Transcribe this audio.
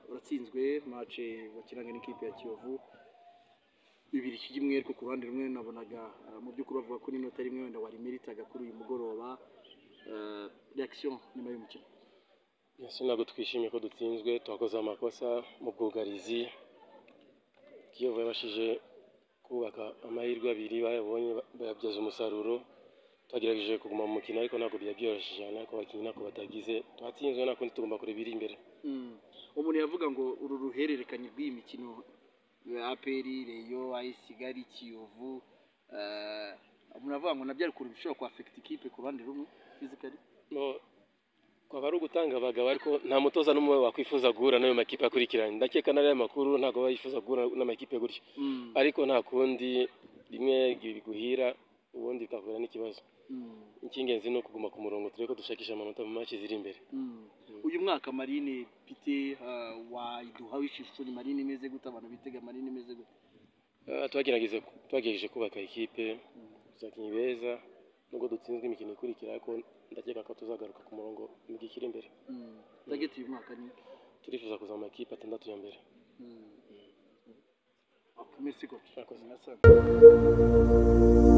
uratsinzwe mace bakinaga n'ikipe ya kiyovu bibiri kimwe ariko ku ruhande rumwe nabonaga eh, mu by'ukuri bavuga ko n'inota rimwe wenda warimeritaga kuri uyu mugoroba Eh, reaction nyuma y'umukino Yes, ntabwo twishimiye ko dutsinzwe twakoze amakosa mu bwugarizi kiyovu yabashije kubaka amahirwe abiri bayabonye ba- bayabyaza umusaruro twagerageje kuguma mu mukino ariko ntabwo byabyoroshe cyane ariko abakinnyi ntabwo batagize twatsinzwe nta kundi tugomba kureba iri imbere Mm. umuntu yavuga ngo uru ruhererekanye rw'iyi mikino eh, APR Reyo AS Kigali Kiyovu eh, umuntu avuga ngo nabyo ari ukuntu bishobora ku affect ikipe ku ruhande rumwe physically No, kwaba ari ugutanga abagabo ariko nta mutoza n'umwe wakwifuza guhura n'ayo makipe akurikiranye ndakeka n'ariya makuru ntabwo bayifuza guhura n'amakipe gutyo Mm. ariko nta kundi rimwe biguhira ubundi bikahura n'ikibazo Mm. icy'ingenzi ni ukuguma ku murongo turebe ko dushakisha amanota mu maci ziri imbere Mm. uyu mwaka marine pite uh, wayiduha wishishuri marine imeze gute abantu bitega marine imeze gute Ah, twagerageje twagerageje kubaka ikipe abakinnyi beza nubwo dutsinzwe imikino ikurikira ariko ndakeka ko tuzagaruka ku murongo mu gihe kiri imbere Mm. target uyu mwaka ni turifuza kuza mu makipe atandatu ya mbere Mm. Okay, merci coach Murakoze. Murakoze.